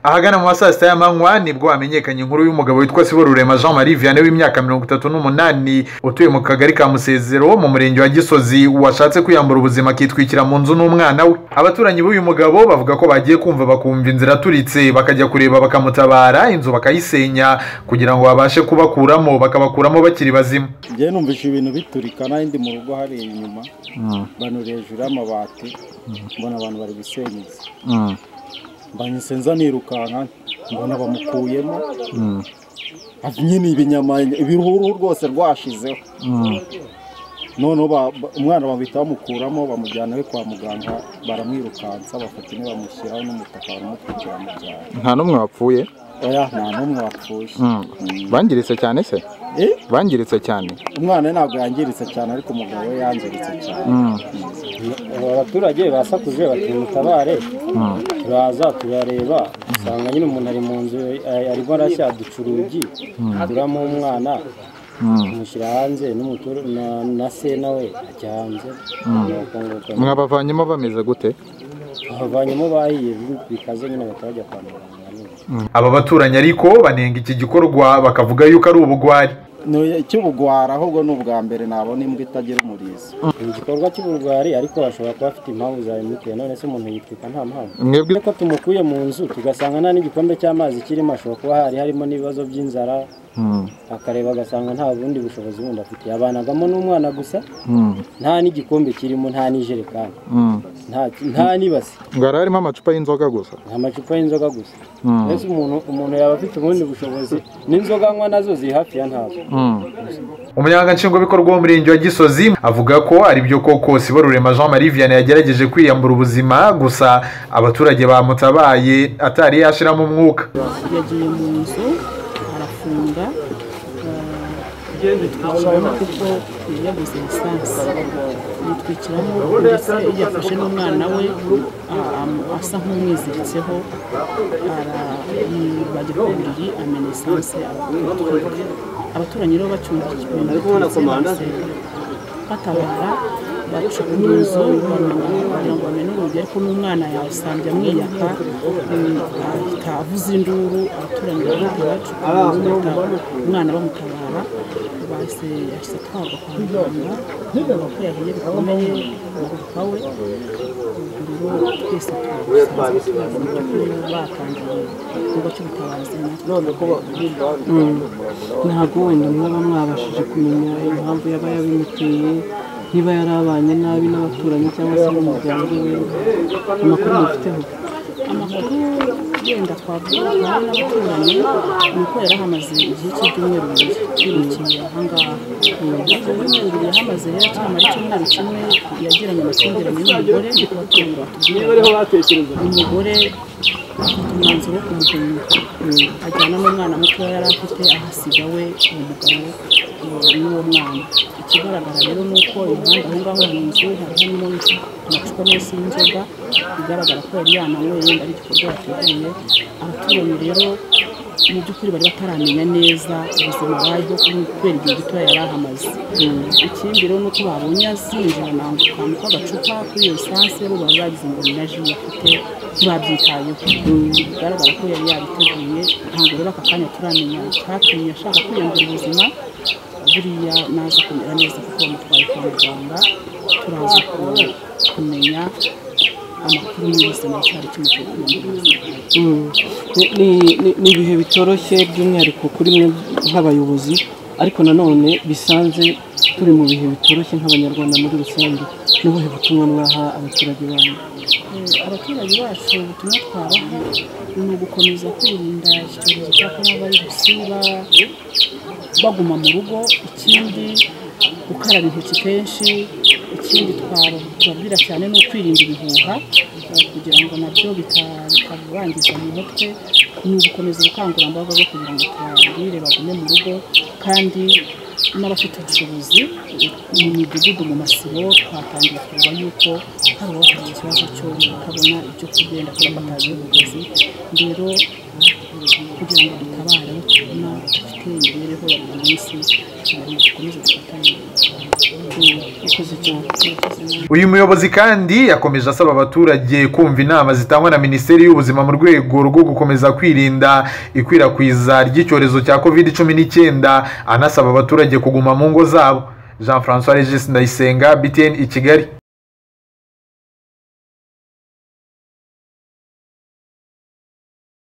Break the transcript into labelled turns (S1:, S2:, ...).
S1: ahagana mu ma saa sita y'amanywa nibwo hamenyekanye inkuru y'umugabo witwa sibo rurema jean marie vianney w'imyaka mirongo itatu n'umunani utuye mu kagari ka musezero mu murenge wa gisozi washatse kwiyambura ubuzima akitwikira mu nzu n'umwana we abaturanyi b'uyu mugabo bavuga ko bagiye kumva bakumva inzira aturitse bakajya kureba bakamutabara inzu bakayisenya kugira ngo babashe kubakuramo bakabakuramo bakiri bazima
S2: njyewe numvise ibintu biturika n'ahandi mu rugo hariya inyuma banura hejuru y'amabati mbona abantu bari gusenyeza mbanyise nza nirukanka mbona bamukuyemo nyine ibinyama ibihuhu rwose rwashizeho noneho umwana bahita bamukuramo bamujyana we kwa muganga baramwirukansa bafata intebe bamushyiraho n'umutaka baramutwikira mu byaro
S3: nta n'umwe wapfuye
S2: oya nta n'umwe wapfuye
S3: bangiritse cyane se
S2: Eh?
S3: bangiritse cyane
S2: umwana we ntabwo yangiritse cyane ariko umugabo we yangiritse cyane
S4: Ubu abaturage basakuje bati mutabare turaza turareba usanga nyine umuntu ari mu nzu eh, arimo arashya uducurugi turamo umwana tumushyira hanze n'umutur- na- na se nawe ajya hanze nuko nguko
S3: mwabavanyemo bameze gute
S4: abavanyemo bahiye bikaze nyine bahita bajya kwa muganga nyine.
S1: aba baturanyi ariko banenga iki gikorwa bakavuga yuko ari ubugwari
S2: Ni icy'ubugwara ahubwo ni ubwa mbere nabona imbwa itagira umurizo
S4: ni igikorwa cy'uburwari ariko bashobora kuba afite impamvu zabimuteye none se umuntu yitwika nta mpamvu
S3: mwebwe
S4: ko tumukuye mu nzu tugasanga nta n'igikombe cy'amazi kirimo ashobora kuba hari harimo n'ibibazo by'inzara akareba agasanga nta bundi bushobozi bundi afite yabanagamo n'umwana gusa nta n'igikombe kirimo nta n'ijerekani nta nta n'ibasi
S3: ngara harimo amacupa y'inzoga gusa
S4: nta macupa y'inzoga gusa mbese umuntu umuntu yaba afite ubundi bushobozi n'inzoga anywa nazo ziri hafi ya ntabwo
S1: umunyamabanga nshingwabikorwa w'umurenge wa gisozi avuga ko ari byo koko sibo rurema jean marie vianney yagerageje kwiyambura ubuzima gusa abaturage bamutabaye atari yashiramo umwuka
S5: yagiye mu nzu arafunga yitwikiramo kuko yabuze lisansi yitwikiramo ndetse yafashe n'umwana we a- am- asa nk'umwiziritseho bajya ku buriri amena lisansi aratwika abaturanyi rero bacumbikiwe ndetse batabara baca mu nzu barunama kugira ngo bamenye urugi ariko n'umwana yasambye amwiyaka mm, ahita avuza induru abaturanyi barahita bacuka mu nzu bahita umwana bamutabara bahise yahise atwarwa kwa muganga bavuga ko yahiye bikomeye umupapa we ubwo rero twese twamusanze batangiye igikorwa cy'ubutabazi natwe
S6: ntabwo wenda mwaba mwabashije kumenya impamvu yaba yabimuteye niba yari abanye nabi n'abaturanyi cyangwa se n'umuryango we amakuru mufiteho
S5: amakuru yenda twavuga hari n'abaturanyi ni uko yari ahamaze igihe cy'ibyumweru bibiri yirukiye ahangaha ibyumweru bibiri yahamaze rero cyamara icyumweru kimwe yagiranye amakimbirane n'umugore niko abaturanyi batubwira umugore afata umwanzuro wo kumujyana ajyana n'umwana mutoya yari afite ahasiga we uwo mugabo eh, n'uwo mwana ikigaragara rero ni uko impande aho ngaho mu nzu hari harimo amacupa menshi y'inzoga bigaragara ko yari yananywe yenda ari igikorwa yateguye abaturanyi rero mu by'ukuri bari bataramenya neza ubuzima bayeho kubera igihe gito yari ahamaze ikindi rero ni uko babonye azinjirana akantu k'agacupa kuri iyo lisansi bo baba bagize ngo ni na ji afite ntibabyitayeho bigaragara ko yari yabiteguye ntabwo rero aka kanya turamenya icyatumye ashaka kwiyongera ubuzima buriya naza kumera neza kuko bamutwaye kwa muganga turaza ku- kumenya amakuru y'ubuzima cyari kimuteye kwiyongera ubuzima
S6: Mm. Ni- ni- ni- ni ibihe bitoroshye by'umwihariko kuri mwe nk'abayobozi ariko nanone bisanze turi mu bihe bitoroshye nk'abanyarwanda muri rusange ni ubuhe butumwa mwaha abaturage banyu
S5: Eh, abaturage bacu ubutumwa twabaha ni ugukomeza kwirinda iki cyorezo cya korona virusi ba- baguma mu rugo ikindi gukaraba intoki kenshi ikindi twaba- tubabwira cyane ni ukwirinda ibihuha eh, kugira ngo nabyo bita- bitabangiza mu mutwe ni ugukomeza ubukangurambaga bwo kugira ngo tubabwire bagume mu rugo kandi n'abafite ubushobozi mu midugudu mu masibo twatangiye kureba yuko hari uwafite ikibazo cyo kutabona ibyo kurya yenda kuba batazi ubuvuzi rero kugira ngo batabare abo tubona dufite imibereho ya buri munsi abantu dukomeze dufatanye
S6: ikoze cyane
S1: uyu muyobozi kandi yakomeje asaba abaturage kumva inama zitangwa na minisiteri y'ubuzima mu rwego rwo gukomeza kwirinda ikwirakwiza ry'icyorezo cya covid cumi n'icyenda anasaba abaturage kuguma mu ngo zabo jean francois regis ndayisenga btn i kigali